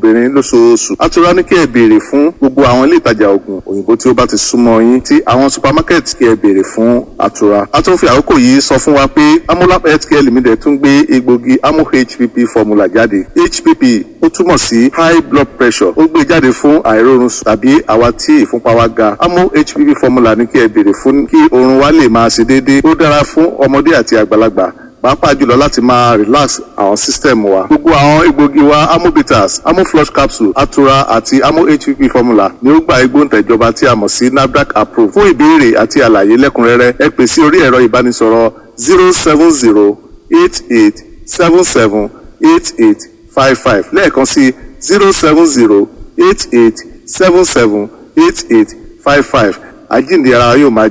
obìnrin lóṣooṣù atura ní kí ẹ béèrè fún gbogbo àwọn ilé ìtajà oògùn òyìnbó tí ó bá ti súnmọ́ yín tí àwọn supermarket kí ẹ béèrè fún atura a tún fi àkókò yìí sọ fún wa pé amolab healthcare limited tún gbé egbògi amo hpp formula jáde hpp ó túmọ̀ sí high blood pressure ó gbé jáde fún àìrórun sùn tàbí àwa tí ìfúnpá wa ga amo hpp formula ní kí ẹ béèrè fún kí oorun wa lè máa ṣe déédéé ó dára fún ọmọdé àti àgbàlagbà pàápàá jùlọ láti máa relax àwọn system wa. gbogbo àwọn egbògi wa amobitas amoflush capsule atura àti amo hpp formula ni ó gba igbóǹtẹ̀jọba tí a mọ̀ sí nafdac approve. fún ìbéèrè àti àlàyé lẹ́kùnrẹ́rẹ́ ẹ pè sí orí ẹ̀rọ ìbánisọ̀rọ̀ zero seven zero eight eight seven seven eight eight five five lẹ́ẹ̀kan sí zero seven zero eight eight seven seven eight eight five five àjíǹde ara yóò máa